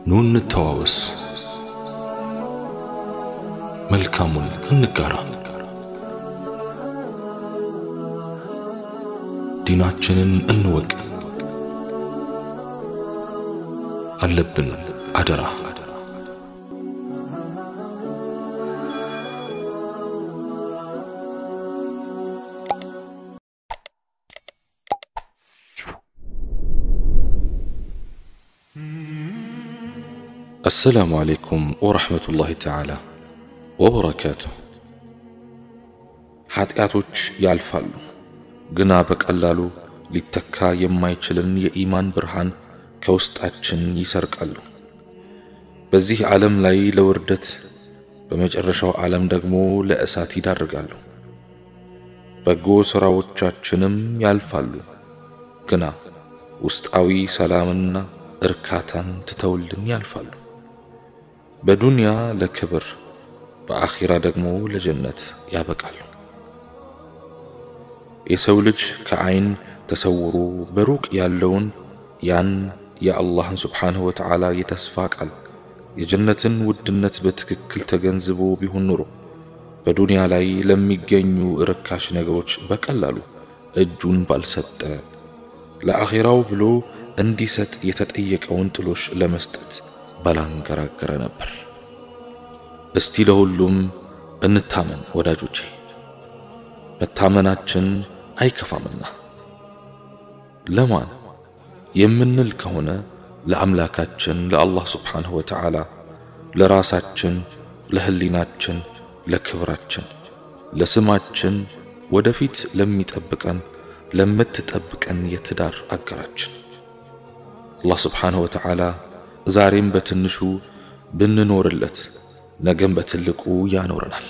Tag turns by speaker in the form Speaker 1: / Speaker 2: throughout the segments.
Speaker 1: ኑ እንተዋወስ፣ መልካሙን እንጋራ፣ ዲናችንን እንወቅ። አለብን አደራ አሰላሙ አለይኩም ወረሕመቱላሂ ተዓላ ወበረካቱ። ኃጢአቶች ያልፋሉ፣ ግና በቀላሉ ሊተካ የማይችልን የኢማን ብርሃን ከውስጣችን ይሰርቃሉ። በዚህ ዓለም ላይ ለውርደት፣ በመጨረሻው ዓለም ደግሞ ለእሳት ይዳርጋሉ። በጎ ሥራዎቻችንም ያልፋሉ፣ ግና ውስጣዊ ሰላምና እርካታን ትተውልን ያልፋሉ። በዱንያ ለክብር በአኺራ ደግሞ ለጀነት ያበቃሉ። የሰው ልጅ ከዐይን ተሰውሮ በሩቅ ያለውን ያን የአላህን ስብሓንሁ ወተዓላ የተስፋ ቃል የጀነትን ውድነት በትክክል ተገንዝቦ ቢሆን ኑሮ በዱንያ ላይ ለሚገኙ ርካሽ ነገሮች በቀላሉ እጁን ባልሰጠ፣ ለአኺራው ብሎ እንዲሰጥ የተጠየቀውን ጥሎሽ ለመስጠት ባላንገራገረ ነበር። እስቲ ለሁሉም እንታመን ወዳጆቼ፣ መታመናችን አይከፋምና። ለማን የምንል ከሆነ ለአምላካችን ለአላህ ስብሓንሁ ወተዓላ፣ ለራሳችን፣ ለህሊናችን፣ ለክብራችን፣ ለስማችን፣ ወደፊት ለሚጠብቀን ለምትጠብቀን የትዳር አገራችን አላህ ስብሓንሁ ወተዓላ ዛሬም በትንሹ ብንኖርለት ነገም በትልቁ ያኖረናል።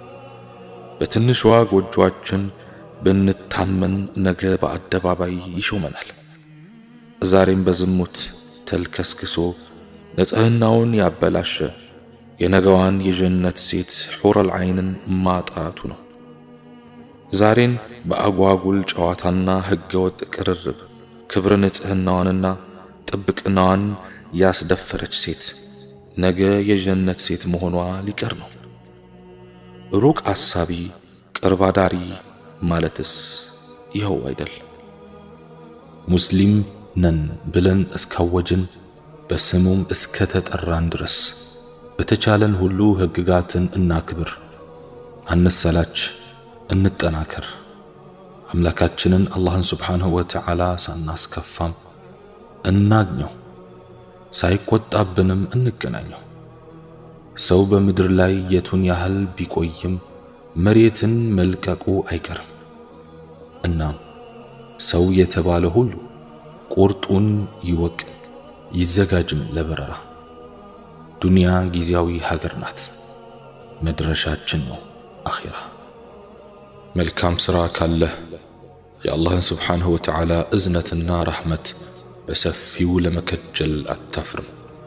Speaker 1: በትንሿ ጎጆአችን ብንታመን ነገ በአደባባይ ይሾመናል። ዛሬም በዝሙት ተልከስክሶ ንጽሕናውን ያበላሸ የነገዋን የጀነት ሴት ሑረል ዐይንን ማጣቱ ነው። ዛሬን በአጓጉል ጨዋታና ሕገወጥ ቅርርብ ክብረ ንጽሕናዋንና ጥብቅናዋን ያስደፈረች ሴት ነገ የጀነት ሴት መሆኗ ሊቀር ነው። ሩቅ አሳቢ ቅርብ አዳሪ ማለትስ ይኸው አይደል? ሙስሊም ነን ብለን እስካወጅን በስሙም እስከ ተጠራን ድረስ በተቻለን ሁሉ ሕግጋትን እናክብር፣ አንሰላች፣ እንጠናከር። አምላካችንን አላህን ስብሓንሁ ወተዓላ ሳናስከፋም እናግኘው፣ ሳይቆጣብንም እንገናኘው። ሰው በምድር ላይ የቱን ያህል ቢቆይም መሬትን መልቀቁ አይቀርም። እናም ሰው የተባለ ሁሉ ቁርጡን ይወቅ፣ ይዘጋጅም ለበረራ። ዱንያ ጊዜያዊ ሀገር ናት፣ መድረሻችን ነው አኺራ። መልካም ሥራ ካለህ የአላህን ስብሓንሁ ወተዓላ እዝነትና ረሕመት በሰፊው ለመከጀል አታፍርም።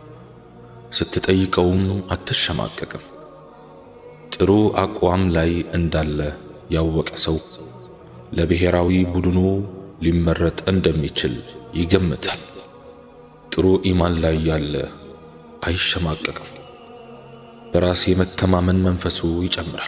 Speaker 1: ስትጠይቀውም አትሸማቀቅም። ጥሩ አቋም ላይ እንዳለ ያወቀ ሰው ለብሔራዊ ቡድኑ ሊመረጥ እንደሚችል ይገምታል። ጥሩ ኢማን ላይ ያለ አይሸማቀቅም። በራስ የመተማመን መንፈሱ ይጨምራል።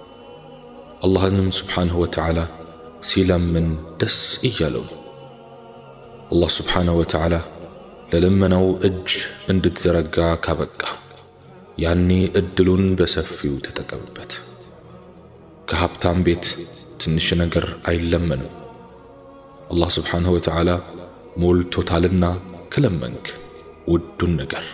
Speaker 1: አላህንም ስብሓንሁ ወተዓላ ሲለምን ደስ እያለው ነው። አላህ ስብሓንሁ ወተዓላ ለልመናው እጅ እንድትዘረጋ ካበቃ ያኔ እድሉን በሰፊው ተጠቀምበት። ከሀብታም ቤት ትንሽ ነገር አይለመንም። አላህ ስብሓንሁ ወተዓላ ሞልቶታልና ከለመንክ ውዱን ነገር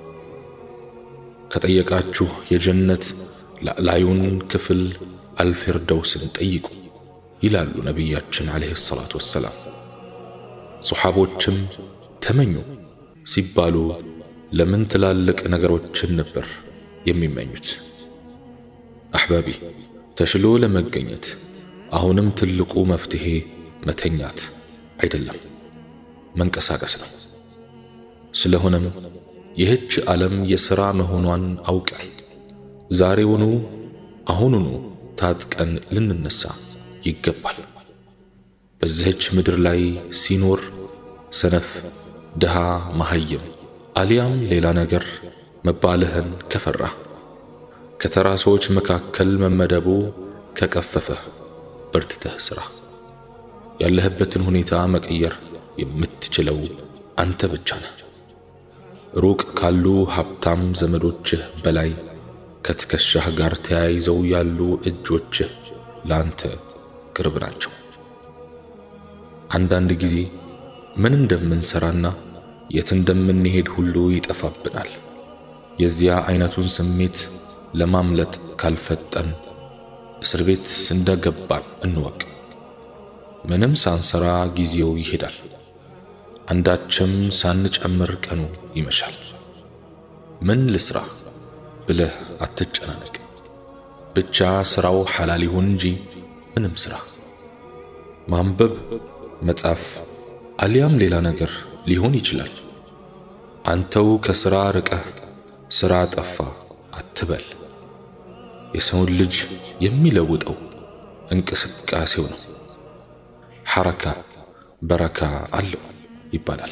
Speaker 1: ከጠየቃችሁ የጀነት ላዕላዩን ክፍል አልፊርደውስን ጠይቁ ይላሉ ነቢያችን ዓለይሂ ሰላቱ ወሰላም። ሶሓቦችም ተመኙ ሲባሉ ለምን ትላልቅ ነገሮችን ነበር የሚመኙት? አሕባቢ ተሽሎ ለመገኘት አሁንም ትልቁ መፍትሄ መተኛት አይደለም፣ መንቀሳቀስ ነው። ስለሆነም ይህች ዓለም የሥራ መሆኗን አውቀን ዛሬውኑ አሁኑኑ ታጥቀን ልንነሳ ይገባል። በዚህች ምድር ላይ ሲኖር ሰነፍ፣ ድሃ፣ መሃይም አሊያም ሌላ ነገር መባልህን ከፈራህ ከተራ ሰዎች መካከል መመደቡ ከቀፈፈ በርትተህ ስራ። ያለህበትን ሁኔታ መቀየር የምትችለው አንተ ብቻ ነህ። ሩቅ ካሉ ሀብታም ዘመዶችህ በላይ ከትከሻህ ጋር ተያይዘው ያሉ እጆችህ ለአንተ ቅርብ ናቸው። አንዳንድ ጊዜ ምን እንደምንሰራና የት እንደምንሄድ ሁሉ ይጠፋብናል። የዚያ አይነቱን ስሜት ለማምለጥ ካልፈጠን እስር ቤት እንደገባን እንወቅ። ምንም ሳንሰራ ጊዜው ይሄዳል። አንዳችም ሳንጨምር ቀኑ ይመሻል። ምን ልስራ ብለህ አትጨናነቅ። ብቻ ስራው ሐላል ይሁን እንጂ ምንም ስራ ማንበብ፣ መጻፍ አሊያም ሌላ ነገር ሊሆን ይችላል። አንተው ከስራ ርቀህ ስራ ጠፋ አትበል። የሰውን ልጅ የሚለውጠው እንቅስቃሴው ነው። ሐረካ በረካ አለው ይባላል።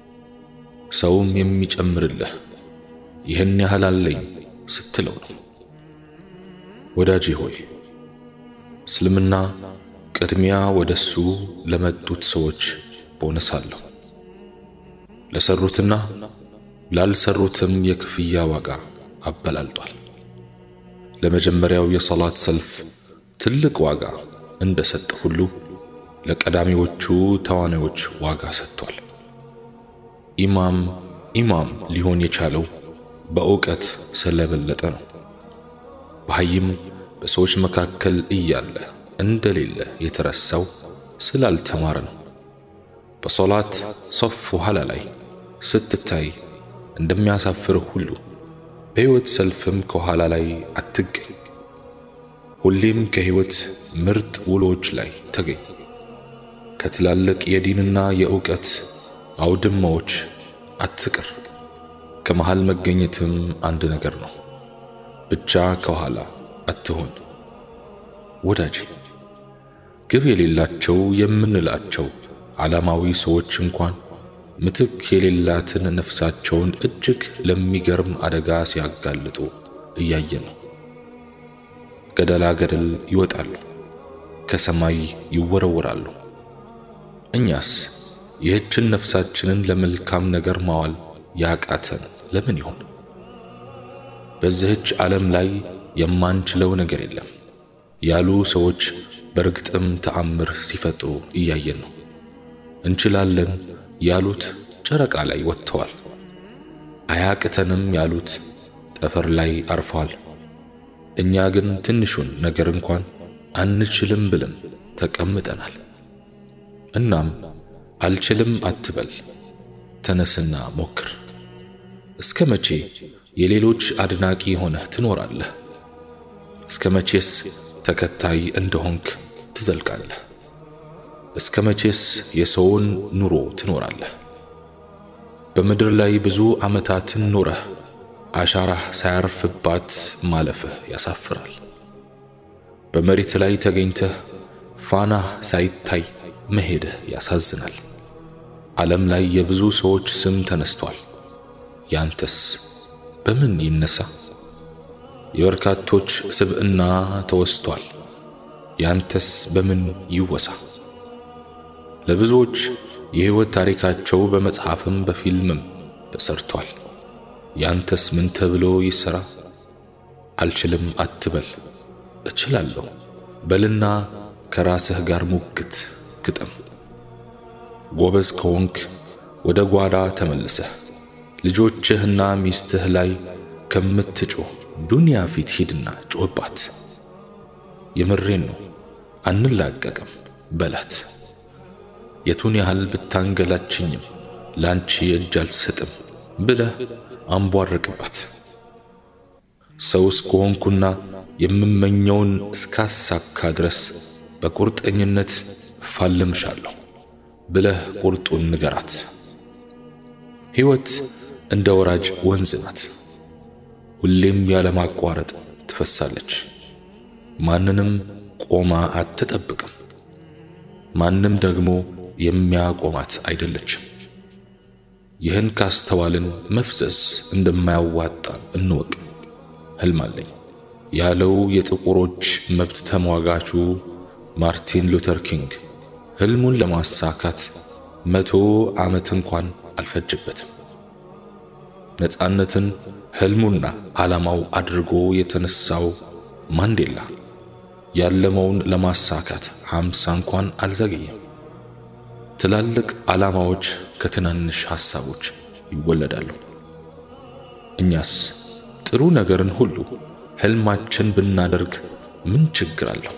Speaker 1: ሰውም የሚጨምርልህ ይህን ያህል አለኝ ስትለው ነው። ወዳጄ ሆይ እስልምና ቅድሚያ ወደሱ ለመጡት ሰዎች ቦነስ አለው። ለሰሩትና ላልሰሩትም የክፍያ ዋጋ አበላልጧል። ለመጀመሪያው የሰላት ሰልፍ ትልቅ ዋጋ እንደሰጠ ሁሉ ለቀዳሚዎቹ ተዋናዮች ዋጋ ሰጥቷል። ኢማም ኢማም ሊሆን የቻለው በእውቀት ስለበለጠ ነው። በሀይም በሰዎች መካከል እያለ እንደሌለ የተረሳው ስላልተማረ ነው። በሶላት ሶፍ ኋላ ላይ ስትታይ እንደሚያሳፍርህ ሁሉ በሕይወት ሰልፍም ከኋላ ላይ አትገኝ። ሁሌም ከሕይወት ምርጥ ውሎች ላይ ተገኝ። ከትላልቅ የዲንና የእውቀት አውድማዎች አትቅር። ከመሃል መገኘትም አንድ ነገር ነው። ብቻ ከኋላ አትሆን ወዳጅ። ግብ የሌላቸው የምንላቸው ዓላማዊ ሰዎች እንኳን ምትክ የሌላትን ነፍሳቸውን እጅግ ለሚገርም አደጋ ሲያጋልጡ እያየን ነው። ገደላ ገደል ይወጣሉ፣ ከሰማይ ይወረወራሉ። እኛስ ይህችን ነፍሳችንን ለመልካም ነገር ማዋል ያቃተን ለምን ይሆን? በዚህች ዓለም ላይ የማንችለው ነገር የለም ያሉ ሰዎች በእርግጥም ተአምር ሲፈጥሩ እያየን ነው። እንችላለን ያሉት ጨረቃ ላይ ወጥተዋል። አያቅተንም ያሉት ጠፈር ላይ አርፈዋል። እኛ ግን ትንሹን ነገር እንኳን አንችልም ብለን ተቀምጠናል። እናም አልችልም አትበል፣ ተነስና ሞክር። እስከ መቼ የሌሎች አድናቂ ሆነህ ትኖራለህ? እስከ መቼስ ተከታይ እንደሆንክ ትዘልቃለህ? እስከ መቼስ የሰውን ኑሮ ትኖራለህ? በምድር ላይ ብዙ ዓመታትን ኖረህ አሻራህ ሳያርፍባት ማለፍህ ያሳፍራል። በመሬት ላይ ተገኝተህ ፋናህ ሳይታይ መሄድህ ያሳዝናል። ዓለም ላይ የብዙ ሰዎች ስም ተነስቷል። ያንተስ በምን ይነሳ? የበርካቶች ስብዕና ተወስቷል። ያንተስ በምን ይወሳ? ለብዙዎች የሕይወት ታሪካቸው በመጽሐፍም በፊልምም ተሰርቷል። ያንተስ ምን ተብሎ ይሰራ? አልችልም አትበል፣ እችላለሁ በልና ከራስህ ጋር ሙግት ግጠም። ጎበዝ ከሆንክ ወደ ጓዳ ተመልሰህ ልጆችህና ሚስትህ ላይ ከምትጮህ ዱንያ ፊት ሂድና ጮህባት። የምሬን ነው አንላቀቅም በላት። የቱን ያህል ብታንገላችኝም ላንቺ እጅ አልሰጥም ብለህ አንቧርቅባት። ሰው እስከሆንኩና የምመኘውን እስካሳካ ድረስ በቁርጠኝነት እፋልምሻለሁ ብለህ ቁርጡን ንገራት። ሕይወት እንደ ወራጅ ወንዝ ናት። ሁሌም ያለማቋረጥ ትፈሳለች። ማንንም ቆማ አትጠብቅም። ማንም ደግሞ የሚያቆማት አይደለችም። ይህን ካስተዋልን መፍዘዝ እንደማያዋጣ እንወቅ። ህልም አለኝ ያለው የጥቁሮች መብት ተሟጋቹ ማርቲን ሉተር ኪንግ ህልሙን ለማሳካት መቶ ዓመት እንኳን አልፈጀበትም። ነፃነትን ህልሙና ዓላማው አድርጎ የተነሳው ማንዴላ ያለመውን ለማሳካት ሃምሳ እንኳን አልዘገየም። ትላልቅ ዓላማዎች ከትናንሽ ሐሳቦች ይወለዳሉ። እኛስ ጥሩ ነገርን ሁሉ ህልማችን ብናደርግ ምን ችግር አለው?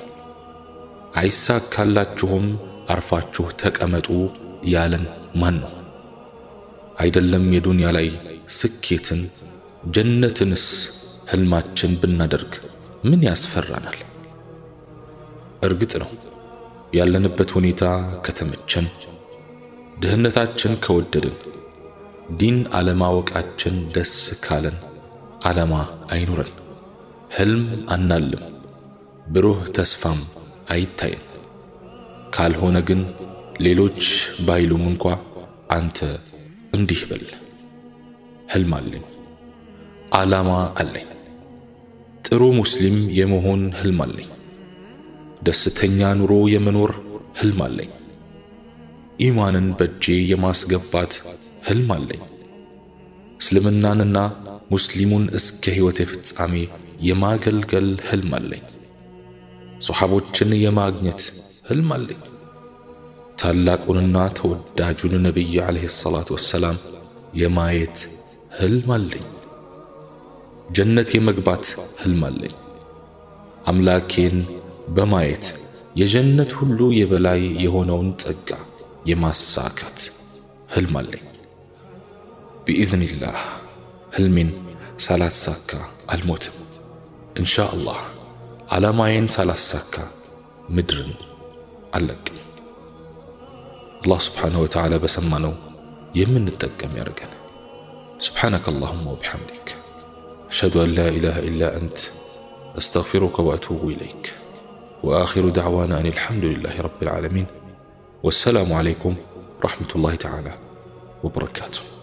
Speaker 1: አይሳካላችሁም አርፋችሁ ተቀመጡ ያለን ማን ነው? አይደለም የዱንያ ላይ ስኬትን ጀነትንስ ህልማችን ብናደርግ ምን ያስፈራናል? እርግጥ ነው ያለንበት ሁኔታ ከተመቸን፣ ድህነታችን ከወደድን፣ ዲን አለማወቃችን ደስ ካለን ዓላማ አይኑረን፣ ህልም አናልም፣ ብሩህ ተስፋም አይታየን። ካልሆነ ግን ሌሎች ባይሉም እንኳ አንተ እንዲህ በል፣ ህልም አለኝ፣ ዓላማ አለኝ፣ ጥሩ ሙስሊም የመሆን ህልም አለኝ፣ ደስተኛ ኑሮ የመኖር ህልም አለኝ፣ ኢማንን በእጄ የማስገባት ህልም አለኝ፣ እስልምናንና ሙስሊሙን እስከ ሕይወቴ ፍጻሜ የማገልገል ህልም አለኝ፣ ሶሓቦችን የማግኘት ህልም አለኝ፣ ታላቁንና ተወዳጁን ነቢይ ዓለይሂ ሰላቱ ወሰላም የማየት ህልም አለኝ፣ ጀነት የመግባት ህልም አለኝ፣ አምላኬን በማየት የጀነት ሁሉ የበላይ የሆነውን ጸጋ የማሳካት ህልም አለኝ። ቢኢዝኒላህ ህልሜን ሳላሳካ አልሞትም። እንሻ አላህ ዓላማዬን ሳላሳካ ምድርን አልለቅም። አላህ ስብሓንሁ ወተዓላ በሰማነው የምንጠቀም ያደርገን። ስብሓነከ አላሁማ ወቢሐምዲክ አሽሀዱ አን ላ ኢላሃ ኢላ አንት አስተግፊሩከ ወአቱቡ ኢለይክ ወአኺሩ ደዕዋና አን አልሐምዱሊላሂ ረቢል ዓለሚን ወሰላሙ ዓለይኩም ወረሕመቱላሂ ተዓላ ወበረካቱሁ።